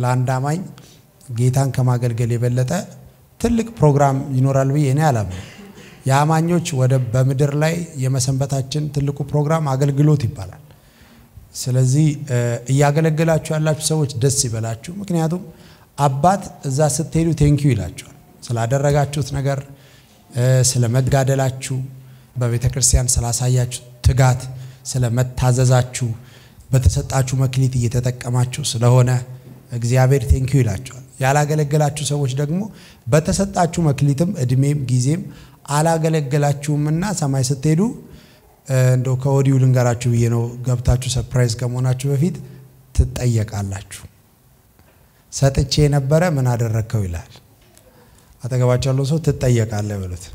ለአንድ አማኝ ጌታን ከማገልገል የበለጠ ትልቅ ፕሮግራም ይኖራል ብዬ እኔ አላምንም። የአማኞች ወደ በምድር ላይ የመሰንበታችን ትልቁ ፕሮግራም አገልግሎት ይባላል። ስለዚህ እያገለገላችሁ ያላችሁ ሰዎች ደስ ይበላችሁ። ምክንያቱም አባት እዛ ስትሄዱ ቴንኪዩ ይላችኋል ስላደረጋችሁት ነገር፣ ስለ መጋደላችሁ፣ በቤተ ክርስቲያን ስላሳያችሁ ትጋት፣ ስለ መታዘዛችሁ፣ በተሰጣችሁ መክሊት እየተጠቀማችሁ ስለሆነ እግዚአብሔር ቴንኪዩ ይላችኋል። ያላገለገላችሁ ሰዎች ደግሞ በተሰጣችሁ መክሊትም እድሜም ጊዜም አላገለገላችሁምና ሰማይ ስትሄዱ እንደው ከወዲሁ ልንገራችሁ ብዬ ነው። ገብታችሁ ሰርፕራይዝ ከመሆናችሁ በፊት ትጠየቃላችሁ። ሰጥቼ የነበረ ምን አደረግከው ይላል። አጠገባቸው ያለው ሰው ትጠየቃለህ በሉት።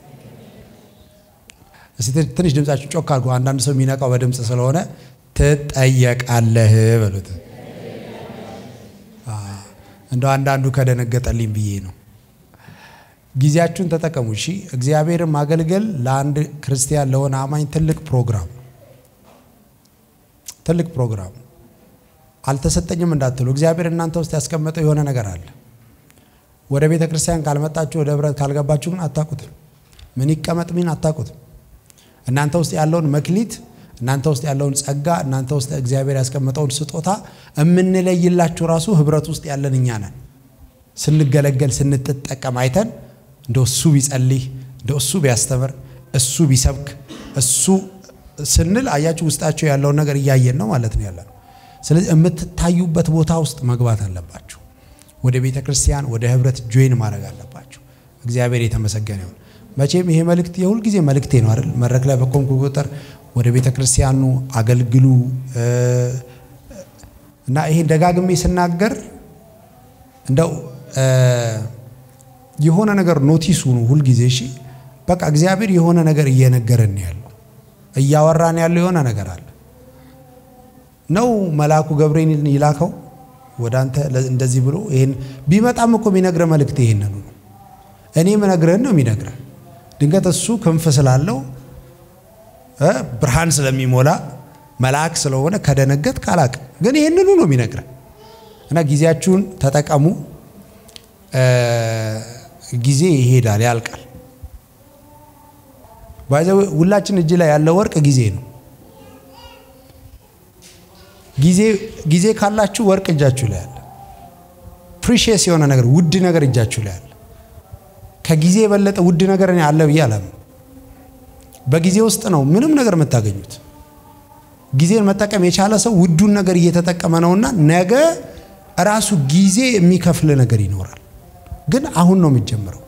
እስቲ ትንሽ ድምጻችሁ ጮክ አድርጎ፣ አንዳንድ ሰው የሚነቃው በድምፅ ስለሆነ ትጠየቃለህ በሉት። እንደው አንዳንዱ ከደነገጠልኝ ብዬ ነው። ጊዜያችሁን ተጠቀሙ። እሺ፣ እግዚአብሔርን ማገልገል ለአንድ ክርስቲያን ለሆነ አማኝ ትልቅ ፕሮግራም ትልቅ ፕሮግራም። አልተሰጠኝም እንዳትሉ፣ እግዚአብሔር እናንተ ውስጥ ያስቀመጠው የሆነ ነገር አለ። ወደ ቤተ ክርስቲያን ካልመጣችሁ፣ ወደ ህብረት ካልገባችሁ ግን አታውቁትም። ምን ይቀመጥ ምን አታውቁትም። እናንተ ውስጥ ያለውን መክሊት፣ እናንተ ውስጥ ያለውን ጸጋ፣ እናንተ ውስጥ እግዚአብሔር ያስቀመጠውን ስጦታ የምንለይላችሁ ራሱ ህብረት ውስጥ ያለን እኛ ነን። ስንገለገል ስንጠቀም አይተን እንደ እሱ ቢጸልይ እንደ እሱ ቢያስተምር እሱ ቢሰብክ እሱ ስንል አያችሁ ውስጣቸው ያለውን ነገር እያየን ነው ማለት ነው ያለ ነው። ስለዚህ የምትታዩበት ቦታ ውስጥ መግባት አለባችሁ። ወደ ቤተ ክርስቲያን ወደ ህብረት ጆይን ማድረግ አለባችሁ። እግዚአብሔር የተመሰገነ ይሁን። መቼም ይሄ መልእክት የሁል ጊዜ መልእክቴ ነው አይደል? መድረክ ላይ በቆምኩ ቁጥር ወደ ቤተ ክርስቲያኑ አገልግሉ እና ይሄን ደጋግሜ ስናገር እንደው የሆነ ነገር ኖቲስ ሁኑ ሁልጊዜ። እሺ በቃ እግዚአብሔር የሆነ ነገር እየነገረን ያለው እያወራን ያለው የሆነ ነገር አለ ነው። መልአኩ ገብርኤልን ይላከው ወደ አንተ እንደዚህ ብሎ ይሄን ቢመጣም እኮ የሚነግረ መልእክት ይሄንን ነው። እኔ ምነግረን ነው የሚነግረን። ድንገት እሱ ክንፍ ስላለው ብርሃን ስለሚሞላ መልአክ ስለሆነ ከደነገጥ ካላቅ ግን ይህንኑ ነው የሚነግረን እና ጊዜያችሁን ተጠቀሙ። ጊዜ ይሄዳል፣ ያልቃል። ባይዘ ሁላችን እጅ ላይ ያለ ወርቅ ጊዜ ነው። ጊዜ ጊዜ ካላችሁ ወርቅ እጃችሁ ላይ አለ። ፕሪሺየስ የሆነ ነገር ውድ ነገር እጃችሁ ላይ አለ። ከጊዜ የበለጠ ውድ ነገር እኔ አለ ብዬ አላምንም። በጊዜ ውስጥ ነው ምንም ነገር የምታገኙት። ጊዜን መጠቀም የቻለ ሰው ውዱን ነገር እየተጠቀመ ነውና ነገ ራሱ ጊዜ የሚከፍል ነገር ይኖራል። ግን አሁን ነው የሚጀምረው።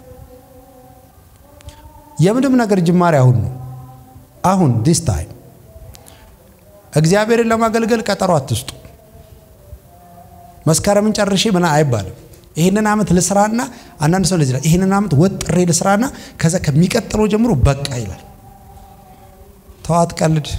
የምንም ነገር ጅማሬ አሁን ነው። አሁን ዲስ ታይም እግዚአብሔርን ለማገልገል ቀጠሮ አትስጡ። መስከረምን ጨርሼ ምን አይባልም። ይህንን ዓመት ልስራና አንዳንድ ሰው ለዚህ ይህንን ዓመት ወጥሬ ልስራና ከዛ ከሚቀጥለው ጀምሮ በቃ ይላል። ተዋት ቀልድ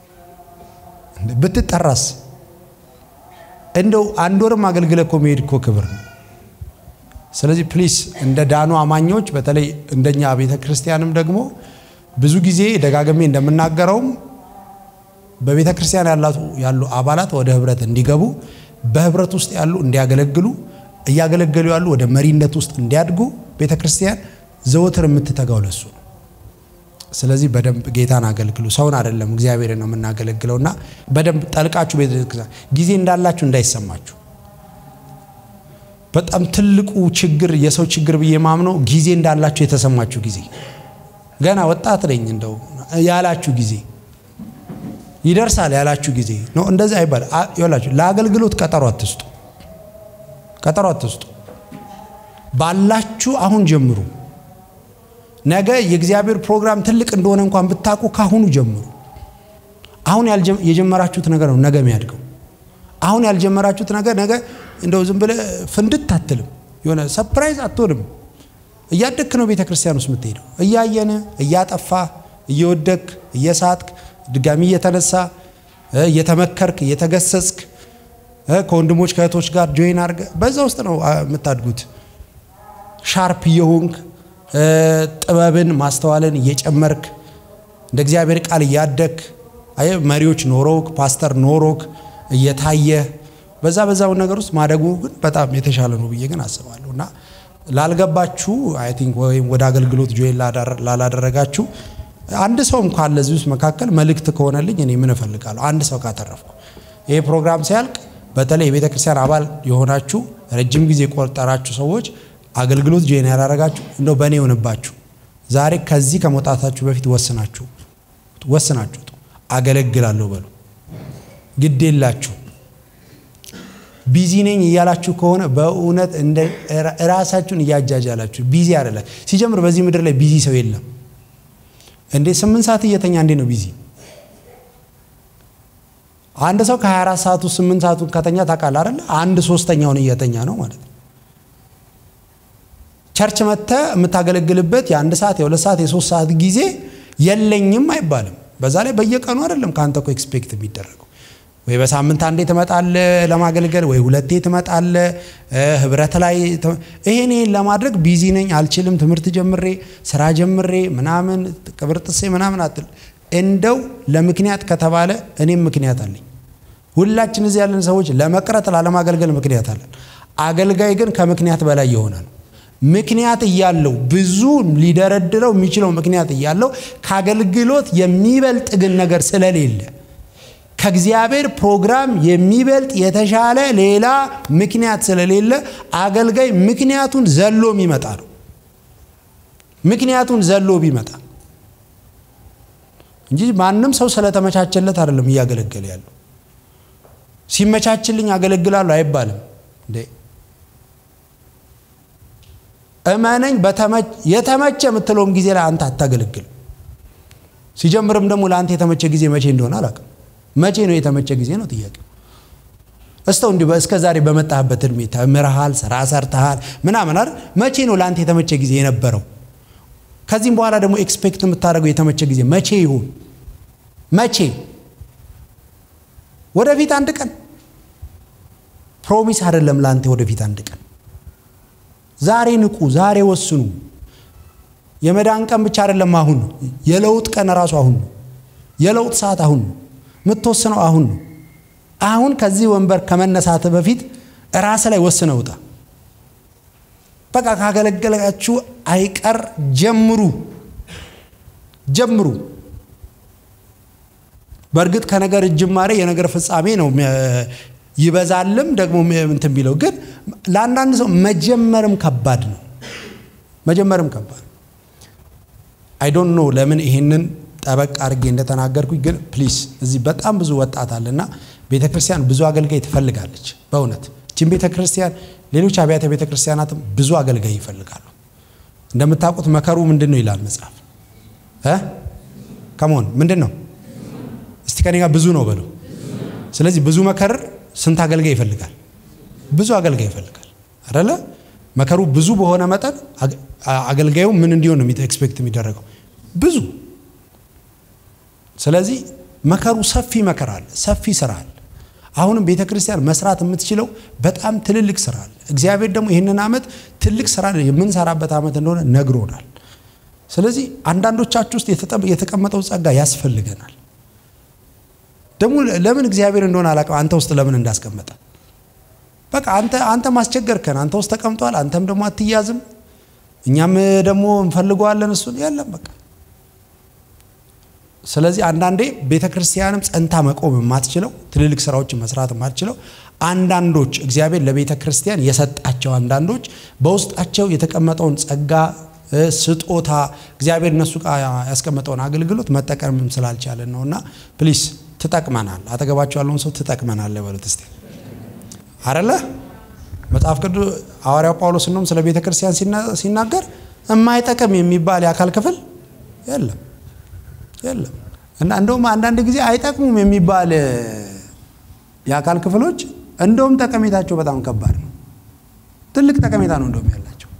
ብትጠራስ እንደው አንድ ወርም አገልግለ እኮ መሄድ እኮ ክብር ነው። ስለዚህ ፕሊስ እንደ ዳኑ አማኞች በተለይ እንደኛ ቤተ ክርስቲያንም ደግሞ ብዙ ጊዜ ደጋግሜ እንደምናገረውም በቤተ ክርስቲያን ያሉ አባላት ወደ ህብረት እንዲገቡ በህብረት ውስጥ ያሉ እንዲያገለግሉ እያገለገሉ ያሉ ወደ መሪነት ውስጥ እንዲያድጉ ቤተ ክርስቲያን ዘወትር የምትተጋው ለሱ ነው። ስለዚህ በደንብ ጌታን አገልግሉ። ሰውን አይደለም እግዚአብሔርን ነው የምናገለግለውና በደንብ ጠልቃችሁ ቤተክርስቲያን ጊዜ እንዳላችሁ እንዳይሰማችሁ። በጣም ትልቁ ችግር የሰው ችግር ብዬ ማምነው ጊዜ እንዳላችሁ የተሰማችሁ ጊዜ ገና ወጣት ነኝ እንደው ያላችሁ ጊዜ ይደርሳል ያላችሁ ጊዜ ነው። እንደዚህ አይባል ይላችሁ። ለአገልግሎት ቀጠሮ አትስጡ፣ ቀጠሮ አትስጡ። ባላችሁ አሁን ጀምሩ። ነገ የእግዚአብሔር ፕሮግራም ትልቅ እንደሆነ እንኳን ብታውቁ ካሁኑ ጀምሩ። አሁን የጀመራችሁት ነገር ነው ነገ የሚያድገው። አሁን ያልጀመራችሁት ነገር ነገ እንደው ዝም ብለህ ፍንድት አትልም። የሆነ ሰፕራይዝ አትሆንም። እያደግክ ነው ቤተ ክርስቲያን ውስጥ የምትሄደው። እያየን እያጠፋ እየወደክ እየሳትክ ድጋሚ እየተነሳ እየተመከርክ እየተገሰጽክ ከወንድሞች ከእህቶች ጋር ጆይን አድርገ በዛ ውስጥ ነው የምታድጉት። ሻርፕ እየሆንክ ጥበብን ማስተዋልን እየጨመርክ እንደ እግዚአብሔር ቃል እያደግክ መሪዎች ኖሮክ ፓስተር ኖሮክ እየታየ በዛ በዛው ነገር ውስጥ ማደጉ ግን በጣም የተሻለ ነው ብዬ ግን አስባለሁ እና ላልገባችሁ አይ ቲንክ ወይም ወደ አገልግሎት ጆይን ላላደረጋችሁ አንድ ሰውም ካለ እዚህ ውስጥ መካከል መልእክት ከሆነልኝ እኔ ምን እፈልጋለሁ? አንድ ሰው ካተረፍኩ ይሄ ፕሮግራም ሲያልቅ በተለይ የቤተ ክርስቲያን አባል የሆናችሁ ረጅም ጊዜ የቆጠራችሁ ሰዎች አገልግሎት ጆይን ያላረጋችሁ እንደው በእኔ የሆንባችሁ ዛሬ ከዚህ ከመውጣታችሁ በፊት ወስናችሁ ወስናችሁ አገለግላለሁ በሉ። ግድ የላችሁ ቢዚ ነኝ እያላችሁ ከሆነ በእውነት እንደ ራሳችሁን እያጃጃላችሁ ቢዚ አይደለ። ሲጀምር በዚህ ምድር ላይ ቢዚ ሰው የለም እንዴ። ስምንት ሰዓት እየተኛ እንዴ ነው ቢዚ? አንድ ሰው ከ24 ሰዓቱ ስምንት ሰዓቱን ከተኛ ታውቃለህ አይደለ? አንድ ሶስተኛውን እየተኛ ነው ማለት ነው። ቸርች መጥተህ የምታገለግልበት የአንድ ሰዓት የሁለት ሰዓት የሶስት ሰዓት ጊዜ የለኝም አይባልም። በዛ ላይ በየቀኑ አይደለም ከአንተ እኮ ኤክስፔክት የሚደረገው ወይ በሳምንት አንዴ ትመጣለህ ለማገልገል፣ ወይ ሁለቴ ትመጣለህ ህብረት ላይ። ይሄን ይሄን ለማድረግ ቢዚ ነኝ አልችልም፣ ትምህርት ጀምሬ ስራ ጀምሬ ምናምን ቅብርጥሴ ምናምን አትል። እንደው ለምክንያት ከተባለ እኔም ምክንያት አለኝ። ሁላችን እዚህ ያለን ሰዎች ለመቅረት ላለማገልገል ምክንያት አለን። አገልጋይ ግን ከምክንያት በላይ የሆነ ነው። ምክንያት እያለው ብዙ ሊደረድረው የሚችለው ምክንያት እያለው ከአገልግሎት የሚበልጥ ግን ነገር ስለሌለ ከእግዚአብሔር ፕሮግራም የሚበልጥ የተሻለ ሌላ ምክንያት ስለሌለ አገልጋይ ምክንያቱን ዘሎ የሚመጣ ነው። ምክንያቱን ዘሎ ቢመጣ እንጂ ማንም ሰው ስለተመቻቸለት አይደለም እያገለገለ ያለው። ሲመቻችልኝ አገለግላለሁ አይባልም እንዴ። እመነኝ፣ የተመቸ የምትለውም ጊዜ ላይ አንተ አታገለግልም። ሲጀምርም ደግሞ ለአንተ የተመቸ ጊዜ መቼ እንደሆነ አላውቅም። መቼ ነው የተመቸ ጊዜ ነው ጥያቄው። እስተው እንዲሁ እስከ ዛሬ በመጣህበት እድሜ ተምረሃል፣ ስራ ሰርተሃል ምናምን አይደል? መቼ ነው ለአንተ የተመቸ ጊዜ የነበረው? ከዚህም በኋላ ደግሞ ኤክስፔክት የምታደርገው የተመቸ ጊዜ መቼ ይሁን? መቼ? ወደፊት አንድ ቀን ፕሮሚስ አይደለም ለአንተ ወደፊት አንድ ቀን። ዛሬ ንቁ፣ ዛሬ ወስኑ። የመዳን ቀን ብቻ አይደለም አሁን ነው። የለውጥ ቀን ራሱ አሁን ነው። የለውጥ ሰዓት አሁን ነው። የምትወስነው አሁን ነው። አሁን ከዚህ ወንበር ከመነሳት በፊት ራስ ላይ ወስነ ውጣ። በቃ ካገለገላችሁ አይቀር ጀምሩ ጀምሩ። በእርግጥ ከነገር ጅማሬ የነገር ፍጻሜ ነው ይበዛልም ደግሞ እንትን ቢለው ግን ለአንዳንድ ሰው መጀመርም ከባድ ነው። መጀመርም ከባድ አይ ዶንት ኖ ለምን ይሄንን ጠበቅ አድርጌ እንደተናገርኩኝ ግን ፕሊስ እዚህ በጣም ብዙ ወጣት አለና ቤተ ክርስቲያን ብዙ አገልጋይ ትፈልጋለች። በእውነት ችን ቤተ ክርስቲያን ሌሎች አብያተ ቤተ ክርስቲያናትም ብዙ አገልጋይ ይፈልጋሉ። እንደምታውቁት መከሩ ምንድን ነው ይላል መጽሐፍ እ ከመሆን ምንድን ነው እስቲ ከኔ ጋር ብዙ ነው በሉ። ስለዚህ ብዙ መከር ስንት አገልጋይ ይፈልጋል? ብዙ አገልጋይ ይፈልጋል አይደለ? መከሩ ብዙ በሆነ መጠን አገልጋዩ ምን እንዲሆን ነው ኤክስፔክት የሚደረገው ብዙ ስለዚህ መከሩ ሰፊ መከራ አለ፣ ሰፊ ስራ አለ። አሁንም ቤተ ክርስቲያን መስራት የምትችለው በጣም ትልልቅ ስራ አለ። እግዚአብሔር ደግሞ ይህንን ዓመት ትልቅ ስራ የምንሰራበት ዓመት እንደሆነ ነግሮናል። ስለዚህ አንዳንዶቻችሁ ውስጥ የተቀመጠው ጸጋ ያስፈልገናል። ደግሞ ለምን እግዚአብሔር እንደሆነ አላውቅም፣ አንተ ውስጥ ለምን እንዳስቀመጠ በቃ አንተ አንተ ማስቸገርከን፣ አንተ ውስጥ ተቀምጧል። አንተም ደግሞ አትያዝም፣ እኛም ደግሞ እንፈልገዋለን እሱን የለም በቃ ስለዚህ አንዳንዴ ቤተ ክርስቲያንም ጸንታ መቆም የማትችለው ትልልቅ ስራዎችን መስራት የማትችለው አንዳንዶች እግዚአብሔር ለቤተ ክርስቲያን የሰጣቸው አንዳንዶች በውስጣቸው የተቀመጠውን ጸጋ ስጦታ እግዚአብሔር እነሱ ጋር ያስቀመጠውን አገልግሎት መጠቀምም ስላልቻለን ነው። እና ፕሊስ ትጠቅመናል። አጠገባቸው ያለውን ሰው ትጠቅመናል በሉት እስቲ አረለ መጽሐፍ ቅዱስ ሐዋርያው ጳውሎስ እንደውም ስለ ቤተ ክርስቲያን ሲናገር የማይጠቅም የሚባል የአካል ክፍል የለም የለም እና እንደውም አንዳንድ ጊዜ አይጠቅሙም የሚባል የአካል ክፍሎች እንደውም ጠቀሜታቸው በጣም ከባድ ነው። ትልቅ ጠቀሜታ ነው እንደውም ያላቸው።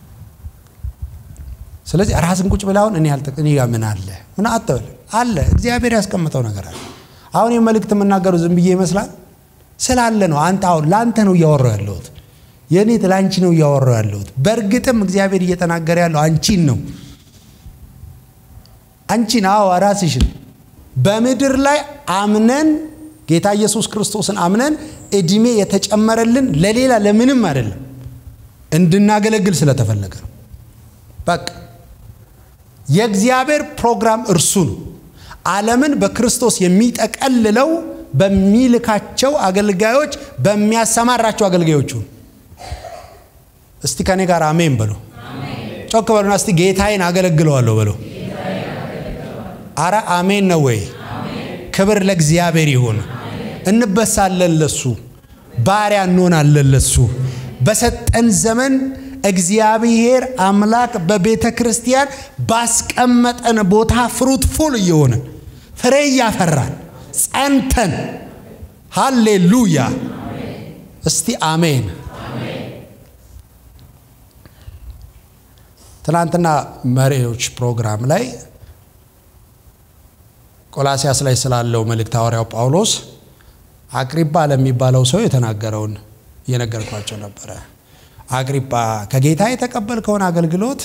ስለዚህ ራስን ቁጭ ብለህ አሁን እኔ እኔ ጋር ምን አለ ምን አትበል አለ እግዚአብሔር ያስቀምጠው ነገር አለ። አሁን የመልእክት የምናገረው ዝም ብዬ ይመስላል ስላለ ነው። አንተ አሁን ለአንተ ነው እያወራው ያለሁት፣ የእኔ ለአንቺ ነው እያወራው ያለሁት። በእርግጥም እግዚአብሔር እየተናገረ ያለው አንቺን ነው አንቺን አዎ ራስሽን በምድር ላይ አምነን ጌታ ኢየሱስ ክርስቶስን አምነን እድሜ የተጨመረልን ለሌላ ለምንም አይደለም፣ እንድናገለግል ስለተፈለገ ነው። በቃ የእግዚአብሔር ፕሮግራም እርሱ ነው። ዓለምን በክርስቶስ የሚጠቀልለው በሚልካቸው አገልጋዮች በሚያሰማራቸው አገልጋዮቹ ነው። እስቲ ከኔ ጋር አሜን በሉ። ጮክ በሉና እስቲ ጌታዬን አገለግለዋለሁ በሉ። አረ አሜን ነው ወይ? ክብር ለእግዚአብሔር ይሁን። እንበሳለን ለሱ፣ ባሪያ እንሆናለን ለሱ። በሰጠን ዘመን እግዚአብሔር አምላክ በቤተ ክርስቲያን ባስቀመጠን ቦታ ፍሩትፉል እየሆንን ፍሬ እያፈራን ጸንተን፣ ሃሌሉያ! እስቲ አሜን። ትናንትና መሪዎች ፕሮግራም ላይ ቆላሲያስ ላይ ስላለው መልእክት ሐዋርያው ጳውሎስ አቅሪጳ ለሚባለው ሰው የተናገረውን እየነገርኳቸው ነበረ። አቅሪጳ ከጌታ የተቀበልከውን አገልግሎት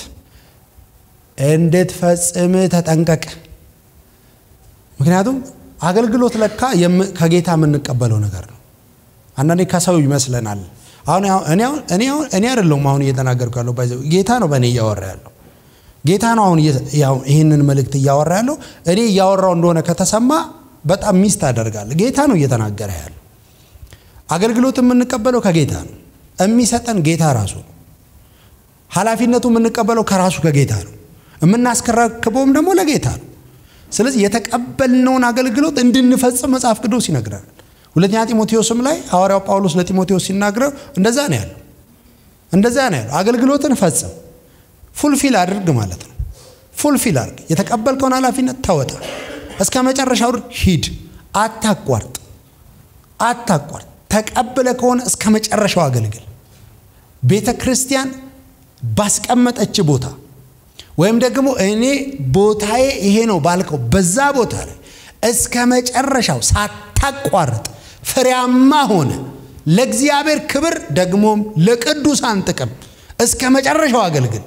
እንድትፈጽም ተጠንቀቅ። ምክንያቱም አገልግሎት ለካ ከጌታ የምንቀበለው ነገር ነው። አንዳንዴ ከሰው ይመስለናል። አሁን እኔ አይደለሁም አሁን እየተናገርኩ ያለው ጌታ ነው በእኔ እያወራ ያለው ጌታ ነው አሁን ይህንን መልእክት እያወራ ያለው። እኔ እያወራው እንደሆነ ከተሰማ በጣም ሚስት አደርጋለሁ። ጌታ ነው እየተናገረ ያለው። አገልግሎት የምንቀበለው ከጌታ ነው። የሚሰጠን ጌታ ራሱ ነው። ኃላፊነቱ የምንቀበለው ከራሱ ከጌታ ነው። የምናስከረክበውም ደግሞ ለጌታ ነው። ስለዚህ የተቀበልነውን አገልግሎት እንድንፈጽም መጽሐፍ ቅዱስ ይነግረናል። ሁለተኛ ጢሞቴዎስም ላይ ሐዋርያው ጳውሎስ ለጢሞቴዎስ ሲናገረው እንደዛ ነው ያለው። እንደዛ ነው ያለው። አገልግሎትን ፈጽም ፉልፊል አድርግ ማለት ነው። ፉልፊል አድርግ። የተቀበልከውን ኃላፊነት ተወጣ። እስከ መጨረሻው ሂድ። አታቋርጥ፣ አታቋርጥ። ተቀብለ ከሆነ እስከ መጨረሻው አገልግል። ቤተ ክርስቲያን ባስቀመጠች ቦታ ወይም ደግሞ እኔ ቦታዬ ይሄ ነው ባልከው በዛ ቦታ ላይ እስከ መጨረሻው ሳታቋርጥ ፍሬያማ ሆነ ለእግዚአብሔር ክብር ደግሞም ለቅዱሳን ጥቅም እስከ መጨረሻው አገልግል።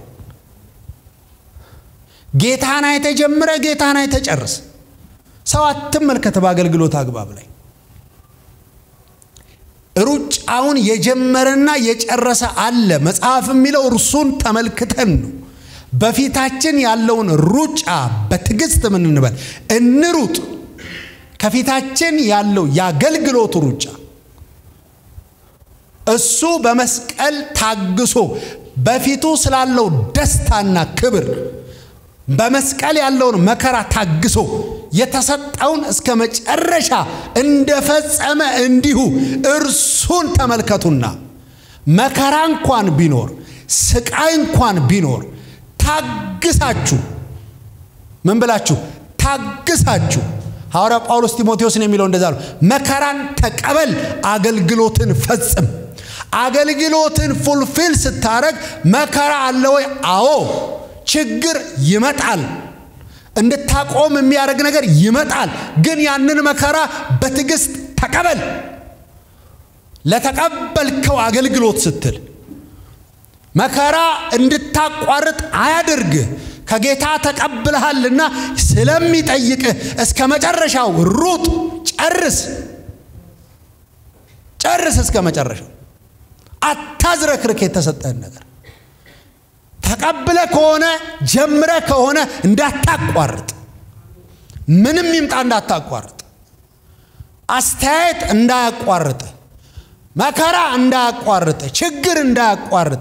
ጌታን አይተህ ጀምረህ ጌታን አይተህ ጨርስ። ሰው አትመልከት። በአገልግሎት አግባብ ላይ ሩጫውን የጀመረና የጨረሰ አለ። መጽሐፍ የሚለው እርሱን ተመልክተን ነው። በፊታችን ያለውን ሩጫ በትዕግስት ምን እንበል እንሩጥ። ከፊታችን ያለው የአገልግሎቱ ሩጫ እሱ በመስቀል ታግሶ በፊቱ ስላለው ደስታና ክብር በመስቀል ያለውን መከራ ታግሶ የተሰጠውን እስከ መጨረሻ እንደፈጸመ እንዲሁ እርሱን ተመልከቱና መከራ እንኳን ቢኖር ስቃይ እንኳን ቢኖር ታግሳችሁ ምን ብላችሁ ታግሳችሁ ሐዋርያ ጳውሎስ ጢሞቴዎስን የሚለው እንደዛ ነው መከራን ተቀበል አገልግሎትን ፈጽም አገልግሎትን ፉልፊል ስታረግ መከራ አለ ወይ አዎ ችግር ይመጣል እንድታቆም የሚያደርግ ነገር ይመጣል ግን ያንን መከራ በትዕግስት ተቀበል ለተቀበልከው አገልግሎት ስትል መከራ እንድታቋርጥ አያድርግ ከጌታ ተቀብለሃልና ስለሚጠይቅህ እስከ መጨረሻው ሩጥ ጨርስ ጨርስ እስከ መጨረሻው አታዝረክርክ የተሰጠህን ነገር ተቀብለ ከሆነ ጀምረ ከሆነ እንዳታቋርጥ ምንም ይምጣ እንዳታቋርጥ አስተያየት እንዳያቋርጥ መከራ እንዳያቋርጥ ችግር እንዳያቋርጥ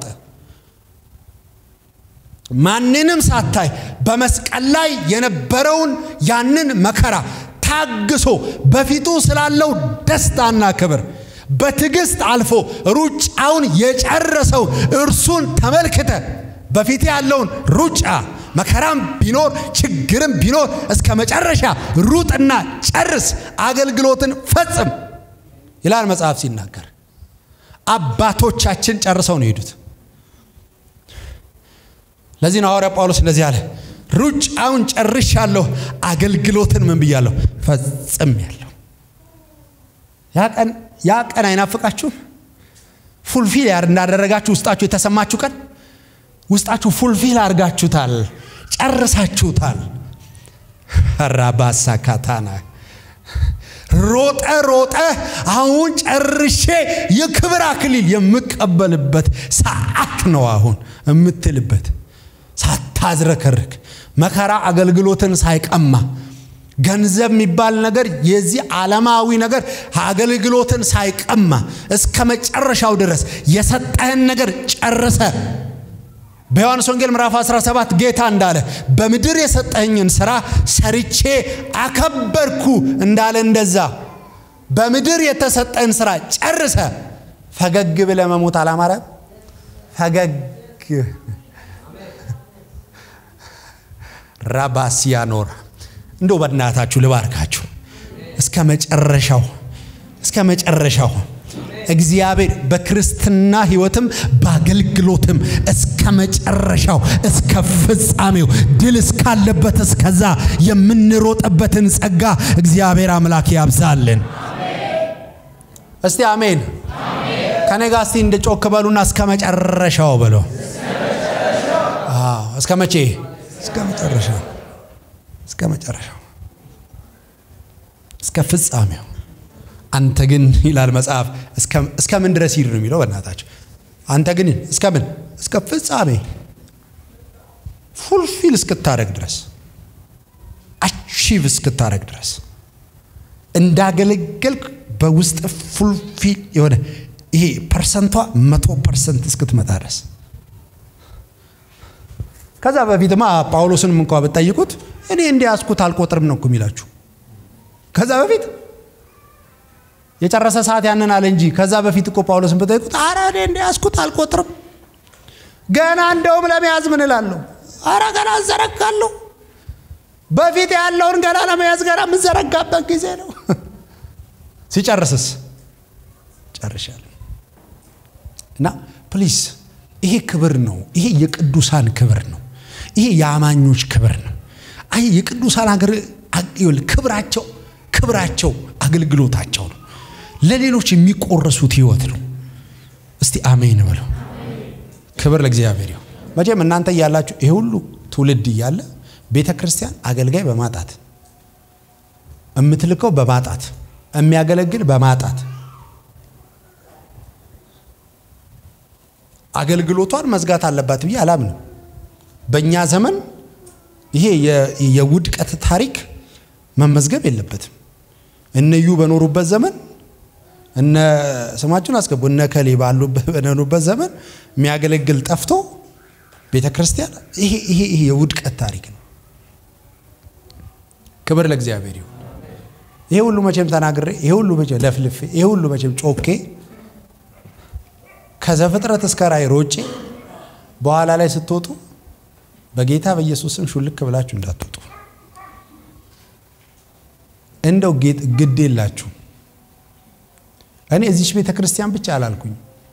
ማንንም ሳታይ በመስቀል ላይ የነበረውን ያንን መከራ ታግሶ በፊቱ ስላለው ደስታና ክብር በትዕግስት አልፎ ሩጫውን የጨረሰው እርሱን ተመልክተ በፊት ያለውን ሩጫ መከራም ቢኖር ችግርም ቢኖር እስከ መጨረሻ ሩጥና ጨርስ፣ አገልግሎትን ፈጽም ይላል መጽሐፍ ሲናገር። አባቶቻችን ጨርሰው ነው የሄዱት። ለዚህ ነው ሐዋርያ ጳውሎስ እንደዚህ አለ፣ ሩጫውን ጨርሻለሁ፣ አገልግሎትን ምን ብያለሁ? ፈጽም ያለሁ። ያ ቀን አይናፍቃችሁም? ፉልፊል እንዳደረጋችሁ ውስጣችሁ የተሰማችሁ ቀን ውስጣችሁ ፉልፊል አድርጋችሁታል፣ ጨርሳችሁታል። ራባሳ ካታና ሮጠ ሮጠ አሁን ጨርሼ የክብር አክሊል የምቀበልበት ሰዓት ነው አሁን የምትልበት ሳታዝረከርክ መከራ አገልግሎትን ሳይቀማ ገንዘብ የሚባል ነገር የዚህ ዓለማዊ ነገር አገልግሎትን ሳይቀማ እስከ መጨረሻው ድረስ የሰጠህን ነገር ጨርሰ በዮሐንስ ወንጌል ምዕራፍ 17 ጌታ እንዳለ በምድር የሰጠኝን ስራ ሰርቼ አከበርኩ እንዳለ እንደዛ በምድር የተሰጠህን ስራ ጨርሰ ፈገግ ብለ መሞት አላማረ ፈገግ ራባሲያ ኖራ እንደው በእናታችሁ ልባርካችሁ እስከ መጨረሻው እስከ መጨረሻው እግዚአብሔር በክርስትና ህይወትም በአገልግሎትም እስከ መጨረሻው እስከ ፍጻሜው ድል እስካለበት እስከዛ የምንሮጥበትን ጸጋ እግዚአብሔር አምላክ ያብዛልን። እስቲ አሜን። ከኔ ጋር እስቲ እንደ ጮክ በሉና እስከ መጨረሻው በሎ። እስከ መቼ? እስከ መጨረሻው እስከ መጨረሻው እስከ ፍጻሜው። አንተ ግን ይላል መጽሐፍ እስከ ምን ድረስ ሂድ ነው የሚለው። በእናታቸው አንተ ግን እስከ ምን እስከ ፍጻሜ ፉልፊል እስክታደረግ ድረስ አቺቭ እስክታደረግ ድረስ እንዳገለገልክ በውስጥ ፉልፊል የሆነ ይሄ ፐርሰንቷ መቶ ፐርሰንት እስክትመጣ ድረስ ከዛ በፊትማ ጳውሎስንም እንኳ ብትጠይቁት እኔ እንዲያስኩት አልቆጥርም ነው እኮ የሚላችሁ። ከዛ በፊት የጨረሰ ሰዓት ያንን አለ እንጂ ከዛ በፊት እኮ ጳውሎስን ብጠይቁት አረ እኔ እንዲያስኩት አልቆጥርም፣ ገና እንደውም ለመያዝ ምን እላለሁ፣ አረ ገና እዘረጋለሁ። በፊት ያለውን ገና ለመያዝ ገና የምዘረጋበት ጊዜ ነው። ሲጨርስስ ጨርሻለሁ። እና ፕሊዝ ይሄ ክብር ነው። ይሄ የቅዱሳን ክብር ነው። ይሄ የአማኞች ክብር ነው። አይ የቅዱሳን አገር ክብራቸው ክብራቸው አገልግሎታቸው ነው። ለሌሎች የሚቆረሱት ህይወት ነው። እስቲ አሜን በለው። ክብር ለእግዚአብሔር ይሁን። መቼም እናንተ እያላችሁ ይሄ ሁሉ ትውልድ እያለ ቤተ ክርስቲያን አገልጋይ በማጣት የምትልከው በማጣት የሚያገለግል በማጣት አገልግሎቷን መዝጋት አለባት ብዬ አላምንም። በእኛ ዘመን ይሄ የውድቀት ታሪክ መመዝገብ የለበትም። እነዩ በኖሩበት ዘመን እነ ስማችሁን አስገቡ እነ ከሌ በኖሩበት ዘመን የሚያገለግል ጠፍቶ ቤተ ክርስቲያን ይሄ ይሄ ይሄ የውድቀት ታሪክ ነው። ክብር ለእግዚአብሔር ይሁን። ይሄ ሁሉ መቼም ተናግሬ ይሄ ሁሉ መቼም ለፍልፌ ይሄ ሁሉ መቼም ጮኬ ከዘፍጥረት እስከ ራእይ ሮጬ በኋላ ላይ ስትወጡ በጌታ በኢየሱስ ስም ሹልክ ብላችሁ እንዳትወጡ። እንደው ግድ የላችሁ። እኔ እዚች ቤተ ክርስቲያን ብቻ አላልኩኝ።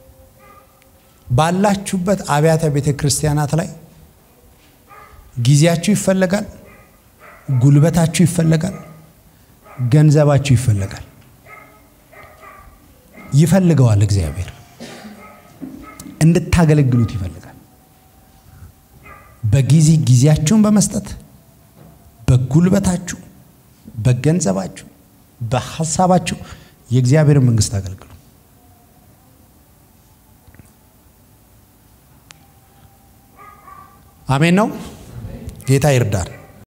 ባላችሁበት አብያተ ቤተ ክርስቲያናት ላይ ጊዜያችሁ ይፈለጋል፣ ጉልበታችሁ ይፈለጋል፣ ገንዘባችሁ ይፈለጋል። ይፈልገዋል እግዚአብሔር እንድታገለግሉት ይፈልጋል። በጊዜ ጊዜያችሁን በመስጠት በጉልበታችሁ፣ በገንዘባችሁ፣ በሀሳባችሁ የእግዚአብሔርን መንግስት አገልግሉ። አሜን ነው። ጌታ ይርዳል።